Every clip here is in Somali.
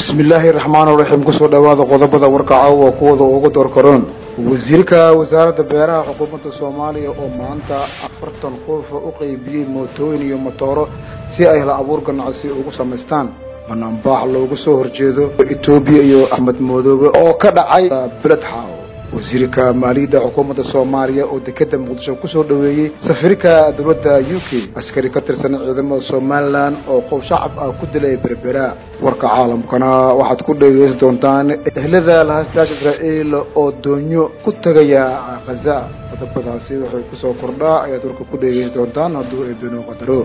bismi illaahi raxmaan raxiim kusoo dhawaada qodobada warkaca waa kuwada ugu doorkaroon wasiirka wasaaradda beeraha xukuumadda soomaaliya oo maanta afartan qofa u qeybiyey mootooyin iyo motooro si ay hla abuur ganacsi ugu samaystaan banaanbaax loogu soo horjeedo etoobiya iyo axmed madoobe oo ka dhacay beled xaaw wasiirka maaliyadda xukuumadda soomaaliya oo dekeda muqdisho kusoo dhaweeyey safiirka dowladda u k askari ka tirsan ciidamada somalilan oo qof shacab ah ku dilay berbera warka caalamkana waxaad ku dhegeysan doontaan ehlada lahaastaasha israa'iil oo doonyo ku tegaya khaza qodobadaasi waxay kusoo kordhaa ayaad warka ku dhegeysan doontaan hadduu eebeno qadaro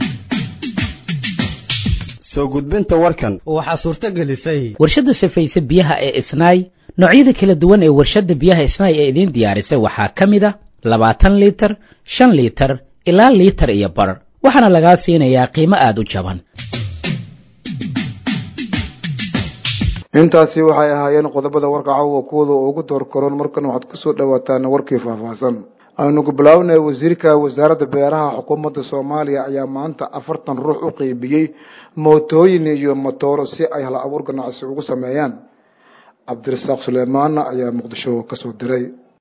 soo gudbinta warkan waxaa suurto gelisay warshadda safayse biyaha ee isnaay noocyada kala duwan ee warshadda biyaha isnaay ee idiin diyaarisay waxaa ka mid a labaatan liitar shan liitar ilaa liitar iyo bar waxaana lagaa siinayaa qiimo aada u jaban intaasi waxay ahaayeen qodobada warka caawa kuwada ugu door karoon markan waxaad kusoo dhawaataan warkii faahfaahsan aynu ku bilaabnay wasiirka wasaaradda beeraha xukuumadda soomaaliya ayaa maanta afartan ruux u qeybiyey mootooyin iyo motooro si ay hal abuur ganacsi ugu sameeyaan cabdirasaaq suleymaan ayaa muqdisho kasoo diray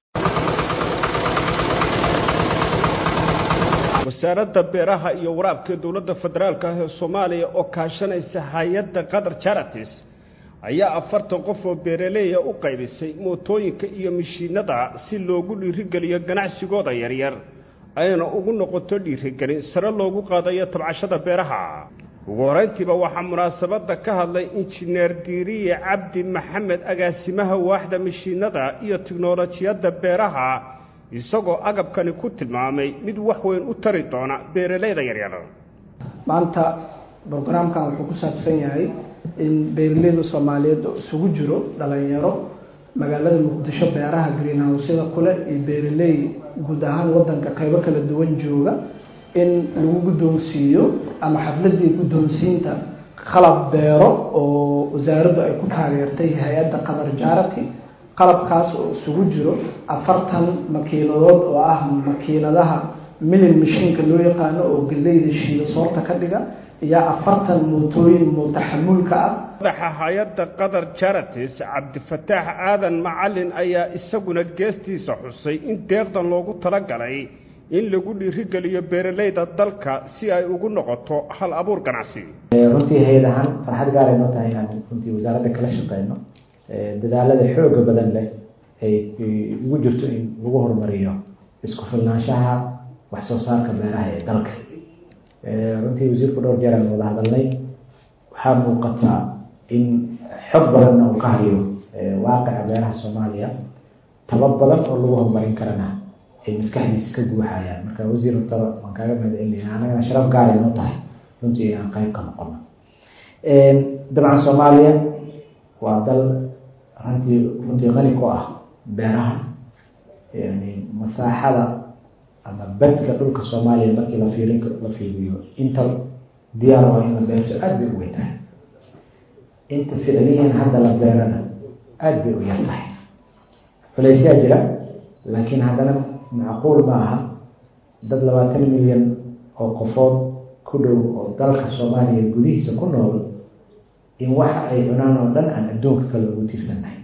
wasaaradda beeraha iyo waraabka dowladda federaalka ah ee soomaaliya oo kaashanaysa hay-adda qatar charities ayaa afartan qof oo beeraleeya u qaybisay mootooyinka iyo mishiinada si loogu dhiirigeliyo ganacsigooda yaryar ayna ugu noqoto dhiirigelin sare loogu qaadayo tabcashada beeraha ugu horeyntiiba waxaa munaasabadda ka hadlay injineer diiriye cabdi maxamed agaasimaha waaxda mishiinada iyo tiknolojiyadda beeraha isagoo agabkani ku tilmaamay mid wax weyn u tari doona beeraleyda yaryar maanta brograamkan wuxuu ku saabsan yahay in beeraleyda soomaaliyeed oo isugu jiro dhalinyaro magaalada muqdisho beeraha greenhouseyada kule iyo beeraley guud ahaan wadanka qaybo kala duwan jooga in lagu guddoonsiiyo ama xafladii guddoonsiinta qalab beero oo wasaaraddu ay ku taageertay hay-adda qatar jarity qalabkaas oo isugu jiro afartan makiinadood oo ah makiinadaha milin mashiinka loo yaqaano oo galeyda shiida soorta ka dhiga iyo afartan mootooyin mutaxamulka ah madaxa hay-adda qatar charities cabdifataax aadan macalin ayaa isaguna geestiisa xusay in deeqdan loogu talagalay in lagu dhiirigeliyo beeraleyda dalka si ay ugu noqoto hal abuur ganacsi runtii hay-ad ahaan farxad gaaray noo tahay inaan runtii wasaaradda kala shaqeyno dadaalada xooga badan leh ay ugu jirto in lagu horumariyo isku filnaanshaha wax soo saarka beeraha ee dalka runtii wasiirku dhowr jeer aan wada hadalnay waxaa muuqataa in xog badanna uu ka hayo waaqica beeraha soomaaliya taba badan oo lagu horumarin karana ay maskaxdiisa ka guuxayaan marka wasiir horta waan kaaga mahadcelinaya annagana sharaf gaaray noo tahay runtii inaan qayb ka noqono dabcan soomaaliya waa dal runtii runtii qani ku ah beeraha yani masaaxada ama badka dhulka soomaaliya markii la fiirin la fiiriyo inta diyaar waa in la beerto aada bay u weyn tahay inta ficliyan hadda la beerana aada bay u yar tahay culeysyaa jira laakiin haddana macquul ma aha dad labaatan milyan oo qofood ku dhow oo dalka soomaaliya gudihiisa ku nool in waxa ay cunaan oo dhan aan adduunka kale ugu tiirsannahay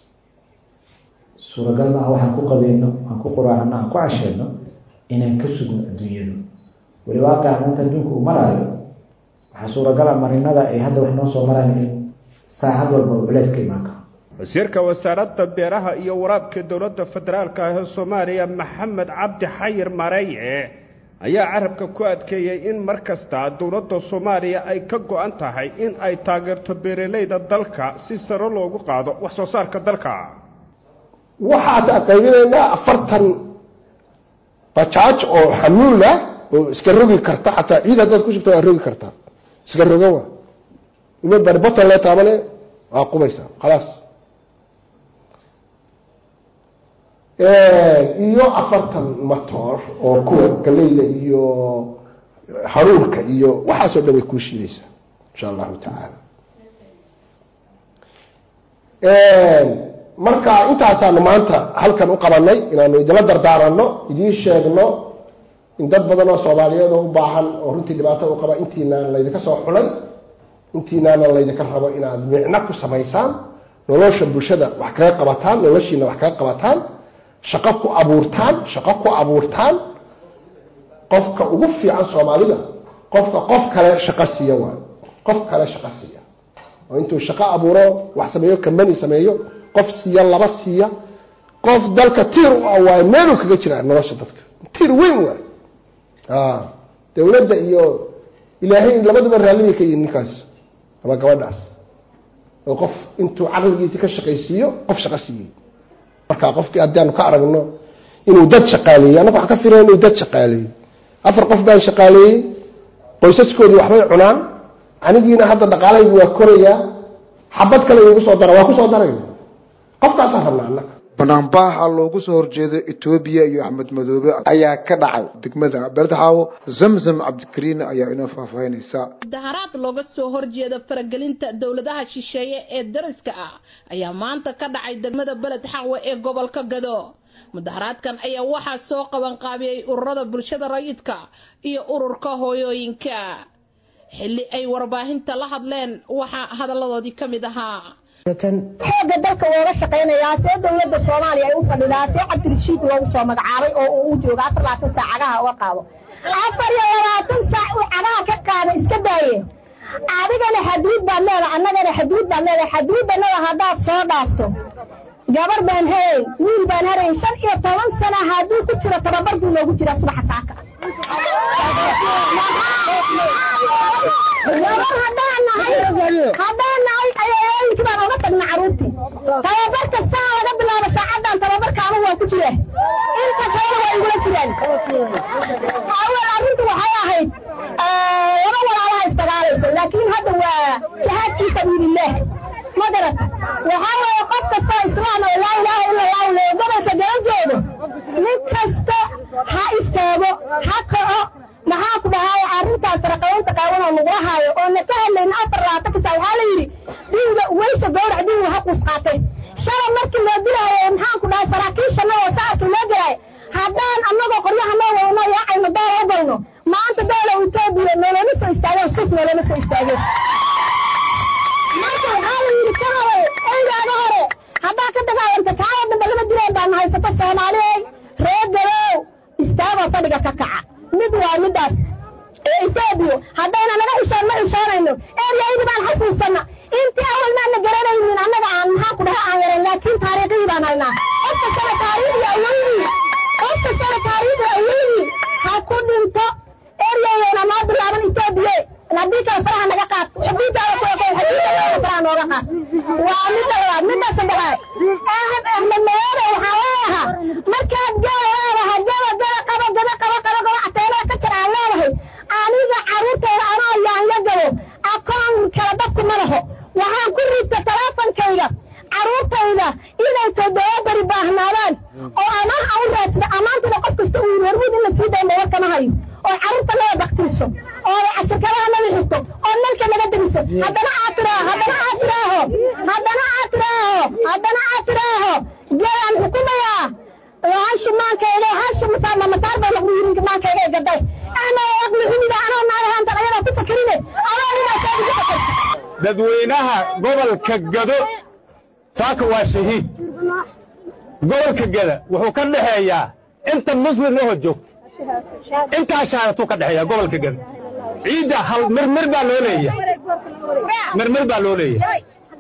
suuragal maaha waxaan ku qabeyno aan ku quraacno aan ku casheyno inaan ka sugno adduunyadu weli waaqaca maanta adduunka uu maraayo waxaa suuragala marinada ay hadda wax noo soo maraan in saacad walba u culeys ka imaan karo wasiirka wasaaradda beeraha iyo waraabka dowladda federaalka ah ee soomaaliya maxamed cabdi xayir mareeye ayaa carabka ku adkeeyey in mar kasta dowladda soomaaliya ay ka go-an tahay in ay taageerto beeraleyda dalka si sare loogu qaado wax soo saarka dalka waxaas qaybinaynaa afartan bajaaj oo xamuula oo iska rogi karta xataa ciid haddaad ku shubta waa rogi kartaa iska roga wa ima bari boton lee taabane waa qubaysaa khalaas iyo afartan matoor oo kuwa galeyda iyo haruurka iyo waxaasoo dhan way kuu shiidaysaa insha allahu tacaala marka intaasaanu maanta halkan u qabanay inaanu idinla dardaaranno idiin sheegno in dad badan oo soomaaliyeed oo u baahan oo runtii dhibaato u qaba intiina laydinka soo xulay intiinaana laydinka rabo inaad micno ku samaysaan nolosha bulshada wax kaga qabataan noloshiina wax kaga qabataan shaqo ku abuurtaan shaqo ku abuurtaan qofka ugu fiican soomaalida qofka qof kale shaqo siiya waa qof kale shaqo siiya oo intuu shaqo abuuro wax sameeyo kambani sameeyo qof siiya laba siiya qof dalka tiir u ah waayo meeluu kaga jiraa nolosha dadka tiir weyn waay dowladda iyo ilaahay labaduba raallibay ka yihin ninkaas ama gabadhaas oo qof intuu caqligiisi ka shaqaysiiyo qof shaqo siiyey marka qofkii haddaanu ka aragno inuu dad shaqaaleeyey annaga waxaan ka firay inuu dad shaqaaleeyey afar qof baan shaqaaleeyey qoysaskoodii waxbay cunaan anigiina hadda dhaqaalahaygi waa korayaa xabad kale igu soo dara waa kusoo darayna qofkaasaan rabnaa annaga banaanbaxa loogu soo horjeedo etoobiya iyo axmed madoobe ayaa ka dhacay degmada beerdxaawo zamzam cabdikariin ayaa inoo faahfaahinaysa mudaharaad looga soo horjeeda faragelinta dowladaha shisheeye ee dariska ah ayaa maanta ka dhacay degmada beled xaqwe ee gobolka gado mudaharaadkan ayaa waxaa soo qaban qaabiyey ururada bulshada rayidka iyo ururka hooyooyinka xilli ay warbaahinta la hadleen waxaa hadalladoodii ka mid ahaa xooga dalka looga shaqaynayaa see dowladda soomaaliya ay u fadhidaa see cabdirashiid loogu soo magacaabay oo uu u jooga afar labaatan saac cagaha uga qaado afar iyo labaatan saac uu cagaha ka qaada iska daaye adigana xaduud baad leedahay annagana xaduud baad leedahay xaduudanada haddaad soo dhaafto gabar baan harayn wiil baan harayn shan iyo toban sana hadduu ku jiro tababar buu noogu jiraa subaxa saaka gabar haddaan nahay haddaan nahay ayooyinkii baan oga tagna caruurtii tababarka saa laga bilaabo saacadan tababarka anigu waa ku jira inta kalena waa igula jiraan awal arrintu waxay ahayd laba walaalaha isdagaalaysa laakiin hadda waa jihaad fii sabiilillaah ma garata waxaa weeye qof kastoo islaam oo laa ilaaha ila allahu le gobolka gala joogo nin kasta ha istaago ha kaco maxaa ku dhahaaya arrintaas raqaynta qaawan oo lagula haayo oo na ka hadlayna afar labaatan kasa waxaa la yidhi diwiga weysha gawrac diwiga ha quus qaatay shalay markii loo dilaayo maxaan ku dhahay saraakiishanadoo saarkii loo dilaayo haddaan annagoo qoryaha noo wadno yaacayno doola u galno maanta doola etoobiya noloma soo istaageen sus noloma soo istaageen marka waxaa la yidhi ka hore eygaaga hore haddaa ka dagaalanta kaaya dambe lama direen baan haysato soomaaliyey reer gabow istaagoo fadhiga ka kaca mid waa midaas ee etoobiya haddayna naga xishoon ma xishoonayno eryaydi baan xasuusana intii awal maana garanaynin annaga aan maxaa ku dhaha aan yarayn laakiin taariikhihii baan haynaa qofka kale taariikhda aweyni qofka kale taariikhda aweyni ha ku dhinto eryayayna noo bilaaban etoobiya haddii kale faraha naga qaad xuduudaada ku eko xuduudaada faraha nooga qaad waa midda labaad midda saddexaad ahmed ahmed madoore waxaa leedahaa markaad gaba leedahay gaba gaba qabo gaba qabo qabo qabo ateenada ka jira aan leedahay aniga carruurtayda anoo yaanyo gabo aqoon kala dadku ma laho waxaan ku riita talaafonkayga carruurtayda inay toddoba bari baahnaadaan oo amaan aan u raadsada ammaantana qof kasta uu yiri hormuud in la sii dayn warka ma hayo oo carruurta naga baktiiso oo cashirkadaha naga xigto oo nalka naga deriso haddana aad tiraaho haddana aad tiraaho haddana aad tiraaho haddana aad tiraaho geelaan xukumayaa hashi maankayga hashi mataama mataar baa lagu yiri maankayga gaday ana aqli xumida anoo naagahaanta ayadaa ku fakerine anoo inaa dadweynaha gobolka gado saaka waa shahiid gobolka gada wuxuu ka dhexeeyaa inta muslim ahoo joogta intaa shahaadatuu ka dhexeeyaa gobolka gada ciidda hal mirmir baa loo leeyahay mirmir baa loo leeyahay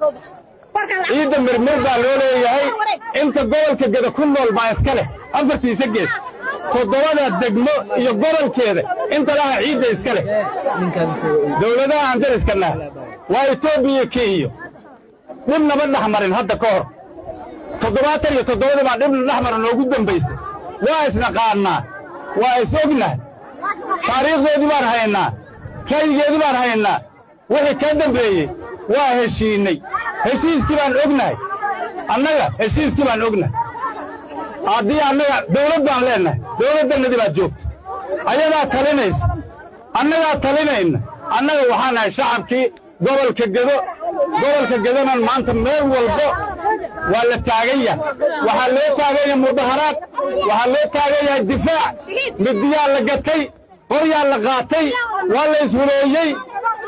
ciidda mirmir baa loo leeyahay inta gobolka gada ku nool baa iska leh afartiisa gees toddobada degmo iyo gobolkeeda inta laha ciidda iska leh dowladaha aan dariskana waa etoobiya kenya dhib naba dhex marin hadda ka hor toddobaatan iyo toddobadii baa dhib dhex marin noogu dambaysay waa isnaqaannaa waa is ognahay taariikhdeedii baan haynaa ra'yigeedii baan haynaa wixii ka dambeeyey waa heshiinnay heshiiskii baan ognahay annaga heshiiskii baan ognahay haddii annaga dawlad baan leennahay dawladdannadii baad joogta ayadaa talinaysa annagaa talinayna annaga waxaan nahay shacabkii gobolka gedo gobolka gedonan maanta meel walbo waa la taagan yahay waxaa loo taagan yahay mudaharaad waxaa loo taagan yahay difaac midiyaa la gatay qoryaa la qaatay waa la ishuleeyey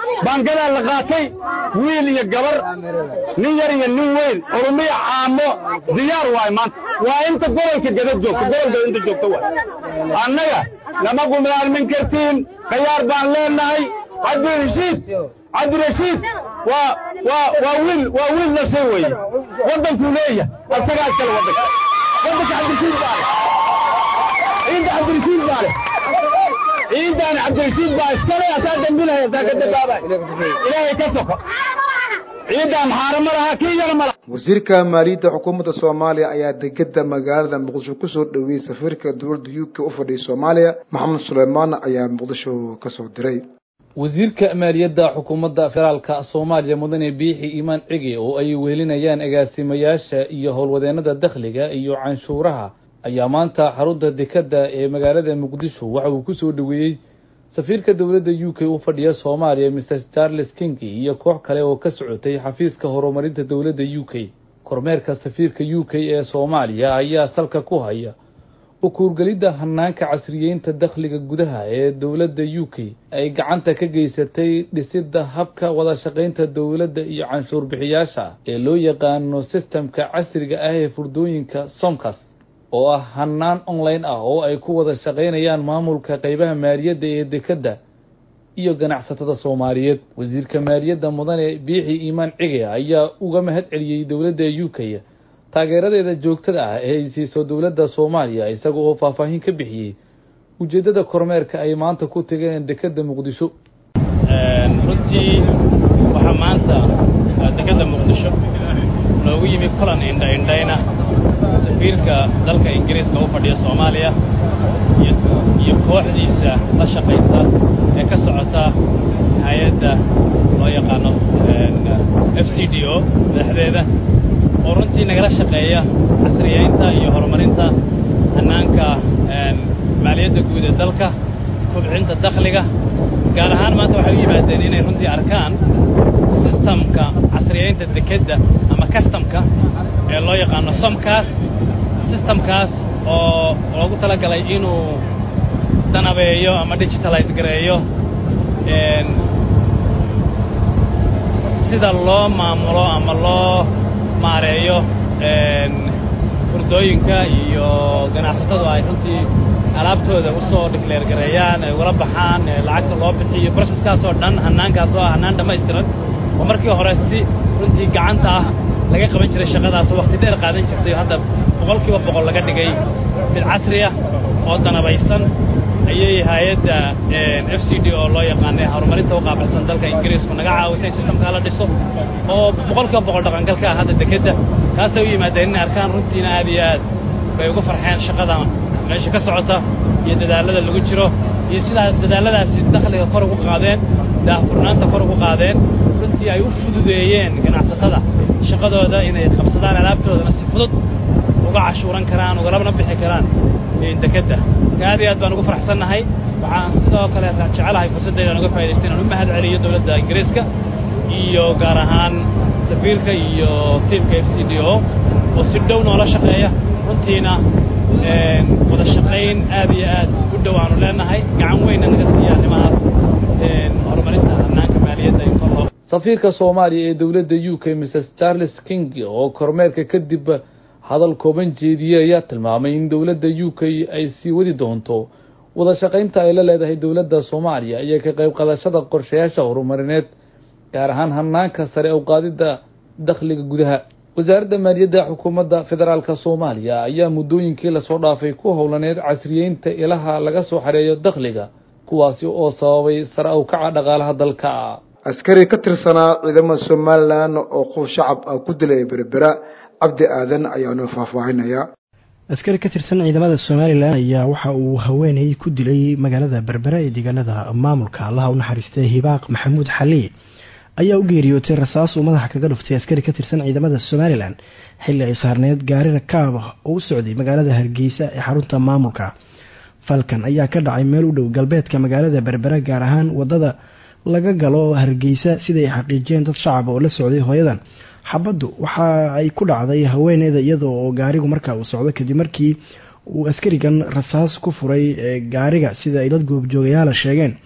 baangadaa la qaatay wiil iyo gabar nin yar iyo nin weyn oromiya caamo diyaar waay maanta waa inta gobolka gada joogta gobolka inta joogta waay annaga nama gumaalmin kartiin khayaar baan leenahay cabdirashiid cabdirashiid waa waa waa wiil waa wiil nashay weeye waddankuu leeyahay asagaa iskale waddanka waddanka cabdirashiid baa leh ciidda cabdirashiid baa leh ciidan cabdirashiid baa iskale asaa dembinaya asaa ka dambaabay ilaahay ka soko ciidan maxaara ma laha kii yara ma laha wasiirka maaliyadda xukuumadda soomaaliya ayaa degeda magaalada muqdisho kusoo dhoweeyey safiirka dowladda u k u fadhiya soomaaliya maxamed suleymaan ayaa muqdisho kasoo diray wasiirka maaliyadda xukuumadda federaalka soomaaliya mudane biixi iimaan cigi oo ay wehelinayaan agaasimayaasha iyo howlwadeennada dakhliga iyo canshuuraha ayaa maanta xarunta dekadda ee magaalada muqdisho waxa uu kusoo dhoweeyey safiirka dowladda u k u fadhiya soomaaliya mr charles kingi iyo koox kale oo ka socotay xafiiska horumarinta dowladda u k kormeerka safiirka u k ee soomaaliya ayaa salka ku haya u kuurgelidda hanaanka casriyeynta dakhliga gudaha ee dowladda u k ay gacanta ka geysatay dhisidda habka wada shaqaynta dowladda iyo canshuur bixiyaasha ee loo yaqaano sistemka casriga ah ee furdooyinka somkas oo ah hanaan online ah oo ay ku wada shaqaynayaan maamulka qeybaha maaliyadda ee dekadda iyo ganacsatada soomaaliyeed wasiirka maaliyadda mudane biixi iimaan cige ayaa uga mahad celiyey dowladda u k taageeradeeda joogtada ah ee ay siiso dowladda soomaaliya isaga oo faahfaahin ka bixiyey ujeeddada kormeerka ay maanta ku tegeen dekadda muqdisho runtii waxaa maanta dekadda muqdisho noogu yimi kulan indha indhayna safiirka dalka ingiriiska u fadhiya soomaaliya iyo kooxdiisa la shaqaysa ee ka socota hay-adda loo yaqaano f c d o madaxdeeda oo runtii nagala shaqeeya casriyeynta iyo horumarinta hannaanka maaliyadda guud ee dalka kubcinta dakhliga gaar ahaan maanta waxay u yimaadeen inay runtii arkaan sistamka casriyeynta dekedda ama kastamka ee loo yaqaano somkaas sistamkaas oo loogu tala galay inuu danabeeyo ama digitalize gareeyo sida loo maamulo ama loo maareeyo furdooyinka iyo ganacsatadu ay runtii alaabtooda u soo dhikleer gareeyaan ay ugala baxaan lacagta loo bixiyo broseskaas oo dhan hannaankaas oo ah hannaan dhammaystiran oo markii hore si runtii gacanta ah laga qaban jiray shaqadaas waqti dheer qaadan jirtay hadda boqol kiiba boqol laga dhigay mid casri ah oo danabaysan ayay hay-adda f c d oo loo yaqaanay horumarinta u qaabilsan dalka ingiriisku naga caawisay sistamkaa la dhiso oo boqol kiiba boqol dhaqangalka ah hadda dekedda taasay u yimaadeen inay arkaan runtiina aad iyo aad bay ugu farxeen shaqada meesha ka socota iyo dadaallada lagu jiro iyo sidaa dadaalladaasi dakhliga kor ugu qaadeen daahfurnaanta kor ugu qaadeen runtii ay u fududeeyeen ganacsatada shaqadooda inay qabsadaan alaabtoodana si fudud uga cashuuran karaan ugalabna bixi karaan dekedda aad iyo aad baan ugu faraxsannahay waxaan sidoo kale jecelahay fursaddeedaan uga faa'idaystay inaan u mahad celiyo dowladda ingiriiska iyo gaar ahaan safiirka iyo tiimka f c d o oo si dhow noola shaqeeya runtiina wada shaqayn aad iyo aad u dhow aanu leenahay gacan weynna naga siiya arrimahaas horumarinta hannaanka maaliyadda in kor loo safiirka soomaaliya ee dowladda u k mrs charles king oo kormeerka kadib hadal kooban jeediyey ayaa tilmaamay in dowladda u k ay sii wadi doonto wada shaqaynta ay la leedahay dowladda soomaaliya iyo ka qayb qadashada qorshayaasha horumarineed gaar ahaan hanaanka sare u qaadidda dakhliga gudaha wasaaradda maaliyadda xukuumadda federaalka soomaaliya ayaa muddooyinkii lasoo dhaafay ku howlaneed casriyeynta ilaha laga soo xareeyo dakhliga kuwaasi oo sababay sare u kaca dhaqaalaha dalka askari ka tirsanaa ciidamada somalilan oo qof shacab ah ku dilay berbera cabdi aadan ayaa noo faahfaahinaya askari ka tirsan ciidamada somalilan ayaa waxa uu haweenay ku dilay magaalada berbera ee deegaanada maamulka allaha u naxariistay hibaaq maxamuud xali ayaa u geeriyootay rasaas uu madaxa kaga dhuftay askari ka tirsan ciidamada somalilan xilli ay saarneed gaari rakaab oo u socday magaalada hargeysa ee xarunta maamulka falkan ayaa ka dhacay meel u dhow galbeedka magaalada berbera gaar ahaan wadada laga galo hargeysa siday xaqiijiyeen dad shacab oo la socday hooyadan xabaddu waxa ay ku dhacday haweeneyda iyadoo oo gaarigu markaa uu socdo kadib markii uu askarigan rasaas ku furay gaariga sida ay dad goobjoogayaala sheegeen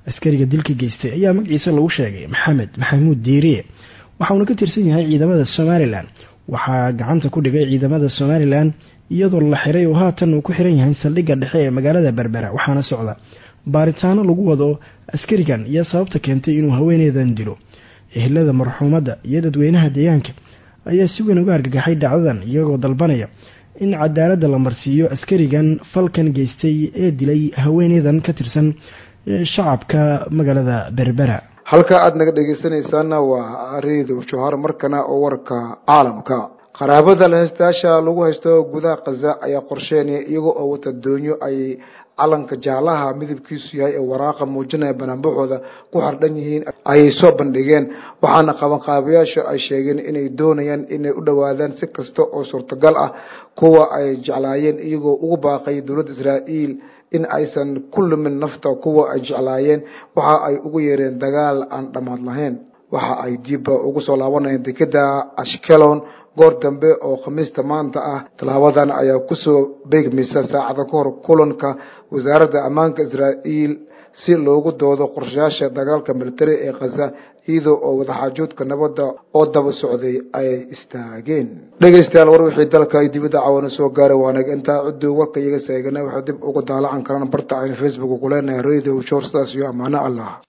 askariga dilka geystay ayaa magaciisa lagu sheegay maxamed maxamuud diiriye waxauna ka tirsan yahay ciidamada somalilan waxaa gacanta ku dhigay ciidamada somalilan iyadoo la xiray oo haatan uu ku xiran yahay saldhigga dhexe ee magaalada berbera waxaana socda baaritaano lagu wado askarigan iyo sababta keentay inuu haweeneydan dilo ehelada marxuumadda iyo dadweynaha deegaanka ayaa si weyn uga argagaxay dhacdadan iyagoo dalbanaya in cadaaladda la marsiiyo askarigan falkan geystay ee dilay haweeneydan ka tirsan shacabka magaalada berbera halka aada naga dhegeysanaysaana waa reedo johar markana oo warka caalamka qaraabada la heystayaasha lagu haysto gudaha khaza ayaa qorsheynaya iyaga oo wata doonyo ay calanka jaalaha midabkiisu yahay ee waraaqa muujinaya banaanbaxooda ku xardhan yihiin ayay soo bandhigeen waxaana qabanqaabayaasha ay sheegeen inay doonayaan inay u dhowaadaan si kasta oo suurtagal ah kuwa ay jeclaayeen iyagoo ugu baaqay dowladda israa'iil in aysan ku lumin nafta kuwa ay jeclaayeen waxa ay ugu yeereen dagaal aan dhammaad lahayn waxa ay dibba ugu soo laabanayeen dekeda ashkelon goor dambe oo khamiista maanta ah tallaabadan ayaa kusoo beegmaysa saacada ka hor kulanka wasaaradda ammaanka israa'iil si loogu doodo qorshayaasha dagaalka militari ee khaza iyadoo oo wadaxaajoodka nabadda oo daba socday ay istaageen dhegaystayaal war wixii dalka ay dibadda cawana soo gaaray waanaga intaa ciduu warka iyaga seeganay waxay dib uga daalacan karaan barta aynu facebook ku leenahay radio shor sidaas iyo ammaano allah